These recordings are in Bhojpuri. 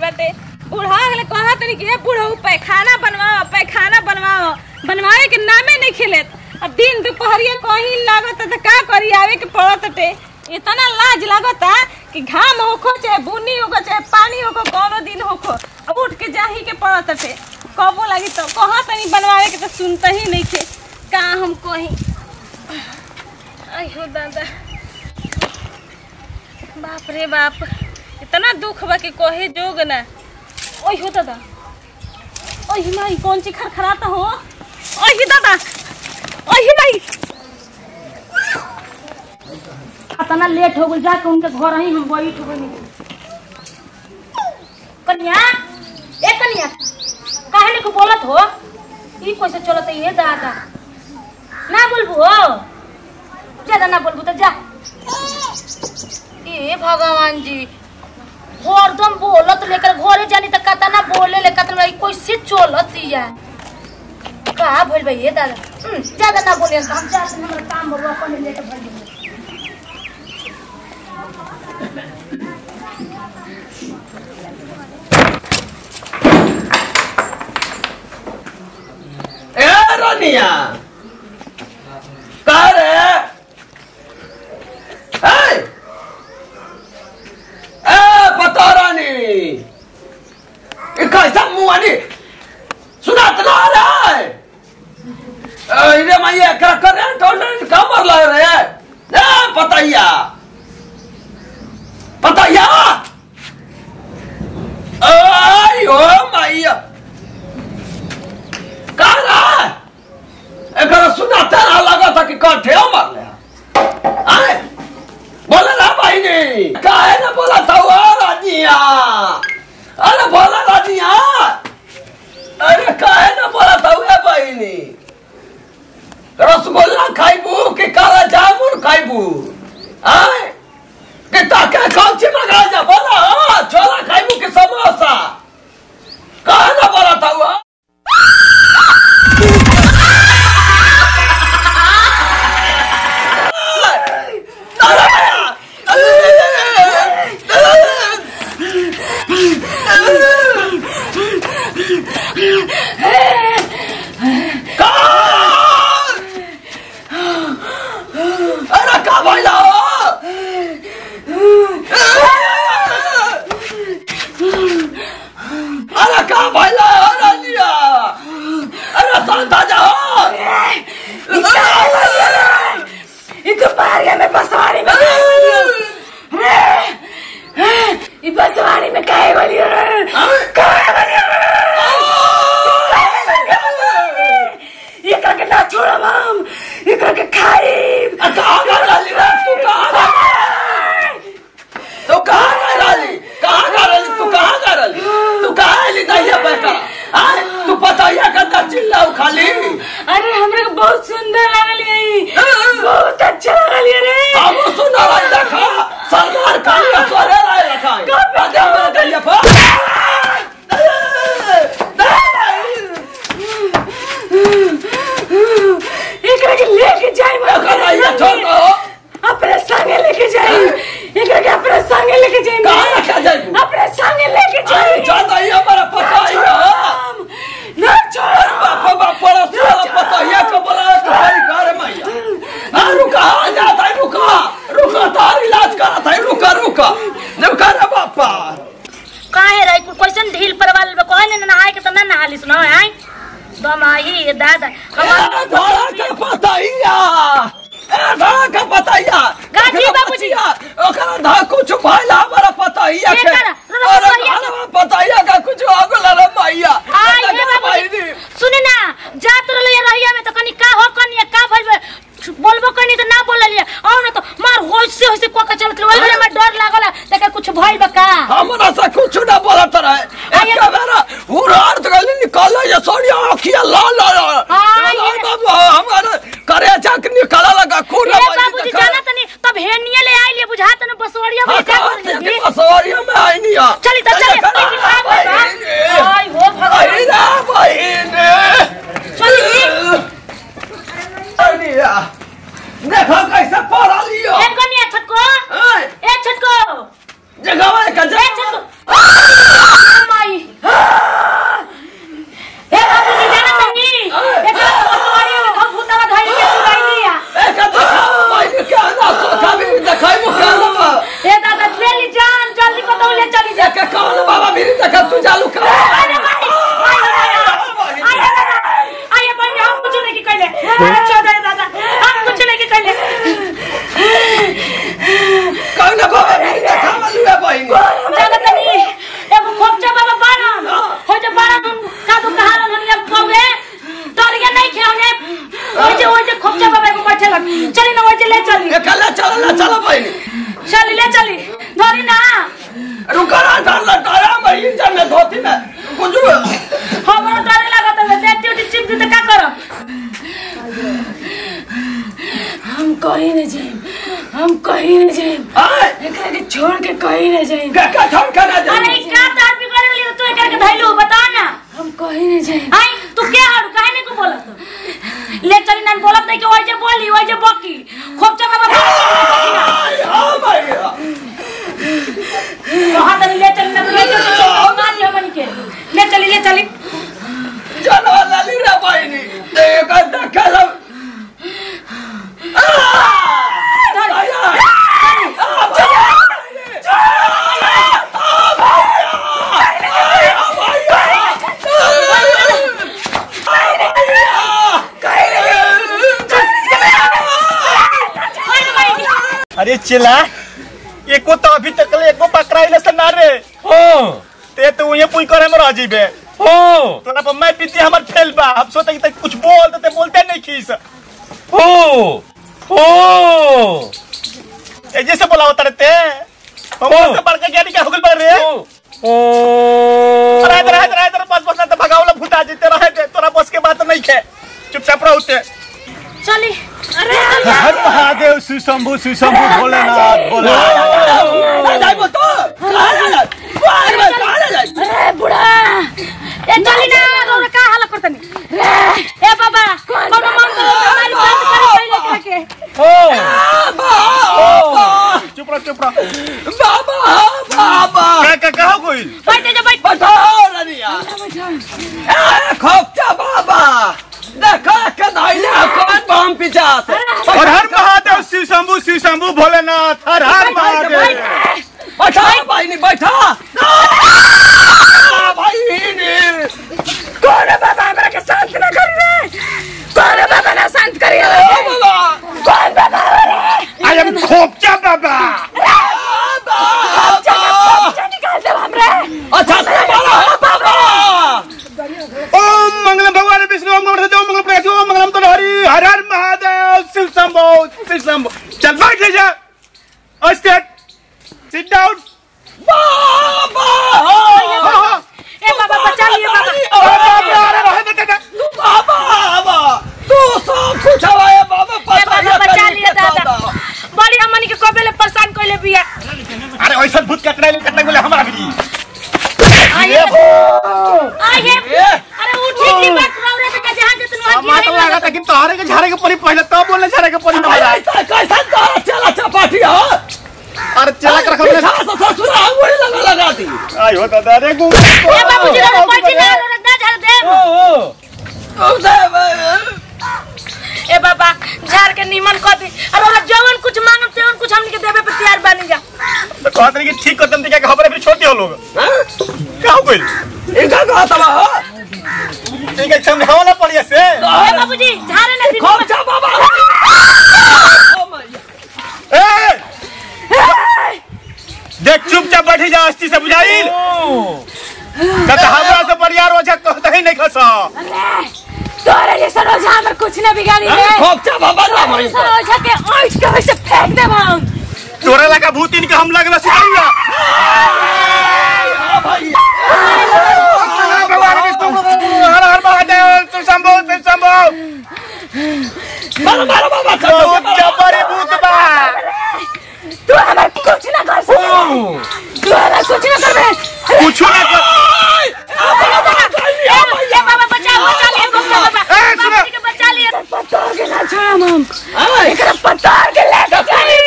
बाटे बूढ़ा गले कहा तनी कि ए बूढ़ऊ पैखाना बनवाओ पैखाना बनवाओ बनवावे के नामे नहीं खेलेत अब दिन दोपहरिया कहीं लागत त का करी आवे के पड़त टे इतना लाज लागता कि घाम होखो चाहे बुनी होखो चाहे पानी होखो कौनो दिन होखो अब उठ के जाही के पड़त टे कबो लगी तो कहा तनी बनवावे के तो सुनता ही नहीं थे का हम कहीं अयो दादा बाप रे बाप इतना दुख बा कि कहे जोग ना ओही हो दादा ओही माई कौन सी खरखराता हो ओही दादा ओही माई इतना लेट हो गई जाके उनके घर ही हम बैठ गई कन्या ए कन्या काहे ने को बोलत हो ई कैसे चलत है ये दादा ना बोलबू हो ज्यादा ना बोलबू तो जा ए भगवान जी हरदम बोलत लेकर घरे जानी त कता ना बोले ले कता ना कैसे चलत या का भइल बा ये दादा हम्म, ज्यादा ना बोले हम जा हमर काम बबुआ अपन लेट भइल बा। ए रानिया का रे ए ए पता रानी कैसा मुआनी सुनात ना रे ए रे मैया का करे टोलन का मर लग रे ए पताया पताया आई ओ मैया कारा एकरा सुना तेरा लगा था कि कंठे मर ले आए बोले ना भाई ने काहे ना बोला था वो राजिया अरे बोला राजिया अरे काहे ना बोला था वो भाई ने रसगुल्ला खाइबू कि काला जामुन खाइबू आए कि ताके कौन सी मंगा जा बोला हाँ, छोला खाइबू कि समोसा काहे ना बोला था वो अरे का भइला अरे का भइला अरे लिया अरे शांता जाओ ई दोपहरिया में बसवाड़ी में ई बसवाड़ी में काहे वाली रे काहे वाली रे एकरा के ना छोड़म हम एकरा के खाइब कहाँ गए राजी रे तू कहाँ गए तू कहाँ गए राजी कहाँ गए राजी तू कहाँ गए राजी तू कहाँ ली दहिया पैसा आए तू पताइया का चिल्लाऊ खाली अरे हमरा के बहुत सुंदर लागल ई बहुत अच्छा लागल ई रे हम सुना रही देखा सलमान खान का सोरे रहे रखा आगे हमारे दहिया पर एकरा के लेके जाई एकरा ये छोड़ दो। अपने संगे लेके जाई एकरा के अपने संगे लेके जाई कहाँ रखा जाई तू? अपने संगे लेके अरे जाई जा दहिया हमारा पताइया ना छोड़ बापा बापा रसोड़ा पताइया को बोला तो भाई कर मैया हाँ रुका आ जाता है रुका रुका तार इलाज करा था रुका रुका रुका रे बापा काहे रही कुल क्वेश्चन ढील परवाल बे कोई ने नहाए के त ना नहाली सुनो आई दम आई ये दादा ए, धोरा का पताइया ए धोरा का पताइया गाजी एकरा बाबूजी। पतिया, ओकरा धा कुछ भइला हमारा पताइया के एकरा, रो, रो, अरे पताइया के। घरवा पताइया का कुछ आगो रे मैया आई लगा हे भाई बाबूजी दी। सुने ना जा तो रहिया रहिया में तो कनी का हो कनी का भइल बे? बोलबो कनी तो ना बोल लिया और ना तो मार होइसे होइसे को का चलत रहे ओइ में डर लागल लेकिन कुछ भइल बा का हमरा से कुछ ना बोलत रहे आइए। एक बेरा हुरार तो गली निकाल ये सोनिया आखिया लाल लाल आइए। लाल बाबू हमारे करे चक निकाला लगा खून ए बाबूजी जाना तनी तब हेनिए ले आई लिए बुझा तने बसवड़िया में क्या कर दी बसवरिया में आई नहीं आ चली तो चली लेकिन भाग बा आई हो भगवान चली अनिया देखो कैसे पढ़ा लियो ए कनिया छटको ए, ए छटको जगह का ए जगह छटको भाई ए बाबूजी जाना नहीं एकरा पसवाड़ी में हम भूतवा धइल के सुनाई दिया एका देखाओ भाई क्या ना सोचा भी देखाई मु क्या ना ए दादा ले ली जान जल्दी बताओ ले चली जा एका कौन बाबा मेरी देखा तू चालू कर अरे भाई आए दादा आए दादा आए भाई हम कुछ नहीं कहले अरे चौधरी दादा हम कुछ नहीं कहले कौन बाबा मेरी देखा वाली है भाई जाना तनी एगो खोपचा बाबा बारन हो जो बारन का तो कहा दुनिया कौवे तोर के नहीं खेउने ओए जे ओए जे खोपचा बाबा को बैठे लग चली ना ओए जे ले चली एका ले चल ले चल भाई चली ले चली धरी ना रुका ना डर लगाया भाई इंजन में धोती में कुछ हमरो डर लागत है देख ड्यूटी चिप दी तो का करब हम कहीं नहीं जाए हम कहीं नहीं जाए आए एकरा के छोड़ के कहीं नहीं जाए का का छोड़ कर ना अरे जाए ई का तार बिगड़ गेली तू एकरा के धइलू बता ना हम कहीं नहीं जाए आई तू के हारू काहे नहीं को बोलत ले चली ना बोलत नहीं कि ओए जे बोली ओए जे बकी खोपचा बाबा आए हां भाई वहां तनी ले चली ना ले चली ना दी हमन के ले चली ले चली चलो लाली रे भाई नी देखा देखा सब अरे चिल्ला एको तो अभी तक ले एको पकड़ाइले से ना रे हो ते तो ये पुई करे में रह जीबे हो तोरा पर मैं पीती हमर फेल बा हम सोचे कि तक कुछ बोल देते बोलते नहीं खीस हो हो ए जैसे बोला होता रहते हम ओ। से बढ़ के ज्ञानी क्या होगल बड़ रे हो रहे दे रहे दे रहे दे बस बस ना तो भगावला भूता जीते रहे दे तोरा बस के बात नहीं खे चुपचाप रहते चली अरे हर महादेव श्री शंभु श्री शंभु भोलेनाथ भोलेनाथ अरे बुढ़ा ए चली ना रोड का हाल करतनी रे ए बाबा कोनो मन को हमारी बात करे पहले के हो चुप रह चुप रह का का कहो कोई बैठ जा बैठ हर हर महादेव श्री शंभु श्री शंभु भोलेनाथ हर हर महादेव आई एम खोपचा बाबा ओम मंगलम भगवान विष्णु ओम मंगलम सत्य ओम मंगलम प्रकाश ओम मंगलम तो हरि हर हर महादेव शिव शंभु शिव शंभु चल बैठ जा स्टेट सिट डाउन ए बाबा बचा लियो बाबा अरे रहे दे दे ए बाबा बचा लियो दादा बड़ी हमनी के कबे ले परेशान कइले बिया अरे ऐसा भूत कटना कटना बोले हमारा भी आइए आइए अरे उठी की बात रौरे के जहां जे तुनु हमारा तो लगा था कि तोहरे के झाड़े के परी पहले तब बोलने झाड़े के परी हमारा अरे चला कर रखो आई हो दादा रे गु ए बाबूजी रे बैठी ना रे ना झाड़ दे ए बाबा झाड़ के नीमन कर दी और ओरा जवन कुछ मांगम तेवन कुछ हमनी के देबे पे तैयार बानी जा तो कहते कि ठीक कर दम क्या खबर है फिर छोटे हो लोग क्या हो गई ठीक है समझाओ ना पड़िए से ए बाबूजी झाड़े ना दी ए! देख चुपचाप बैठी जा अस्थि से बुझाई कत हमरा से परियार हो जा कहता ही नहीं खसा तोरे जैसा रोजा हमर कुछ ना बिगाड़ी रे ऐसा रोजा के ओइट के वैसे फेंक दे हम तोरा लगा भूतिन के हम लगला सिखाऊंगा भगवान विष्णु हर हर महादेव शिव शंभो शिव शंभो बहुत जबरी भूत बा तू हमर कुछ ना कर सके तू हमर कुछ ना करबे कुछ ना कर ए बाबा बचा बचा ले हमको बाबा ए, सुनो। बाबूजी के बचा लिए पत्थर के ना छोड़ा हम एकरा पत्थर के लेके चली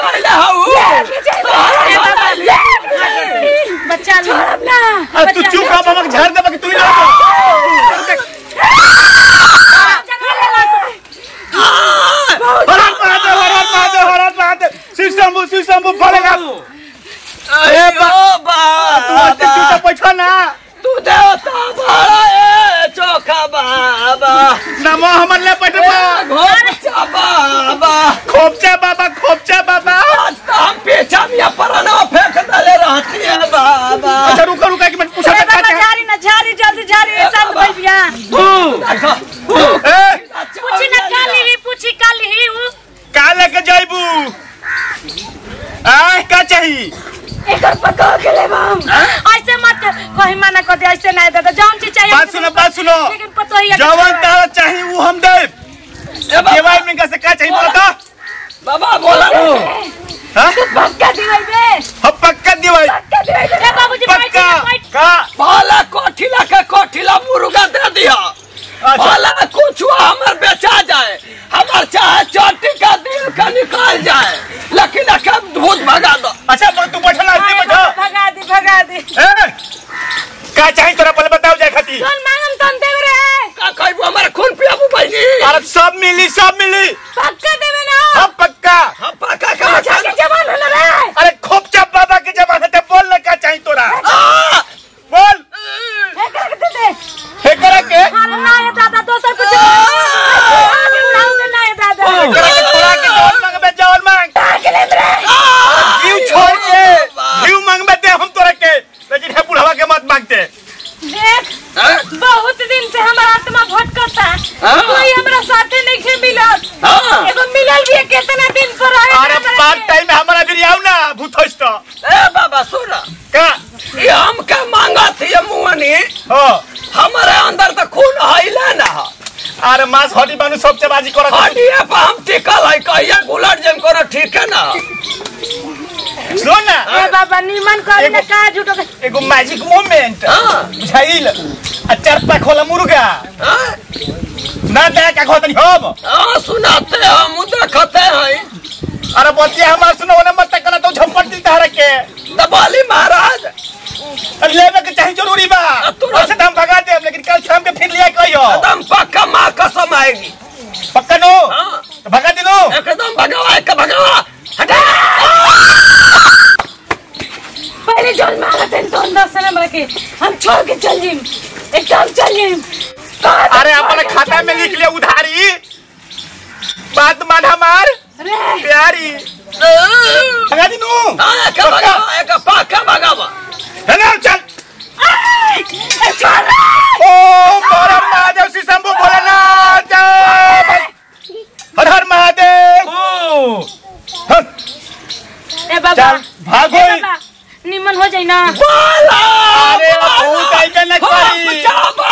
लेके चली ए बाबा बचा ले छोड़ ना अरे तू चुप महादेव शिव शंभु शिव शंभु बोलेगा अरे तू हंसते बाबा चुपचाप बैठो ना तू देवता बड़ा ए चोखा बाबा नमो हमर ले बैठो घोचा बाबा खोपचा बाबा खोपचा बाबा आज तो हम पीछा में पराना फेंक दले रहती है बाबा अच्छा रुको रुको एक मिनट पूछा अरे था बाबा क्या झारी ना झारी जल्दी झारी शांत भइल बिया देखो ए पूछी ना काली ही पूछी काली ही उ का लेके जाइबू आ का चाहिए एकर पका के ले हम ऐसे मत कहीं मना कर दे ऐसे नहीं दादा जौन चीज चाहिए बात सुनो बात सुनो लेकिन पतो ही है कि जवन छोड़। तारा चाहिए वो हम दे ए बाबा देवाई में कैसे का चाहिए बोला था बाबा बोला लो हां पक्का दिवाई बे हम पक्का देवाई पक्का दिवाई बे ए बाबूजी बैठ पक्का बैठ का पाला कोठिला के कोठिला मुर्गा दे दिया अच्छा पाला कुछ हमर बेचा जाए हमार चाहे चोटी का दिल का निकाल जाए लेकिन अखर भूत भगा दो अच्छा बोल तू बैठो ना ऐसे बैठो भगा दी भगा दी ए का चाहिए तोरा पहले बताओ जाए खाती कौन मांगम तन देव रे का कहबो हमारे खून पियाबू बहनी अरे सब मिली सब मिली पक्का देवे ना हम पक्का हम पका का अच्छा के जवान होला रे अरे खोपचा बाबा के जमाने ते बोल ना का चाहिए तोरा आ! बोल ए कर के दे दे हे करा के अरे ना ये दादा दोसर कुछ आगे उड़ाओ दे ना ये दादा हे करा के थोड़ा के जवान मांगबे जवान मांग आगे ले रे जीव छोड़ के जीव मांगबे दे हम तोरा के लेकिन हे बुढ़वा के मत मांगते देख हाँ? बहुत दिन से हमारा आत्मा भटकता हाँ। कोई हमरा साथे नहीं खे मिलल हाँ। एगो मिलल भी है, कितना दिन पर रहे अरे पार्ट टाइम में हमारा भी आओ ना भूतोस तो ए बाबा सुना का ये हम का मांगा थी ये मुअनी हो हमारे अंदर तो खून हईले ना है। अरे मांस हड्डी बानू सब चबाजी करत हड्डिए पर हम टिकल है कहिया गुलाट जम करो ठीक है ना सुन ना ए बाबा निमन कर एगो- ना का झूठो के एगो मैजिक मोमेंट हाँ बुझाइल आ चार खोला मुर्गा हाँ? ना दे का खोतनी हम हाँ सुनाते हैं हम देखते हैं अरे बतिया हमार सुनो ना मत कना तो झपट दी तारा के दबाली महाराज अरे लेवे के चाहिए जरूरी बा तुरंत। वैसे तो हम भगा देब लेकिन कल शाम के फिर लिया कहियो एकदम पक्का माँ कसम आएगी पक्का नो हाँ तो भगा दे नो एकदम भगवा के भगवा हटा पहले जोन मांगा थे तो अंदर से ना के हम छोड़ के चल जिम एकदम चल जिम अरे अपने खाता में लिख ले उधारी बात मान हमार रे प्यारी भगा दी नो हाँ एक भगवा एक पक्का भगवा है ना चल ए छोड़ रे ओम हर हर महादेव श्री शंभु भोलेनाथ जय हर हर महादेव हर, ए बाबा चल भागो ए बाबा निमन हो जाई ना बोला अरे बहुत आइबे न करी। बचाओ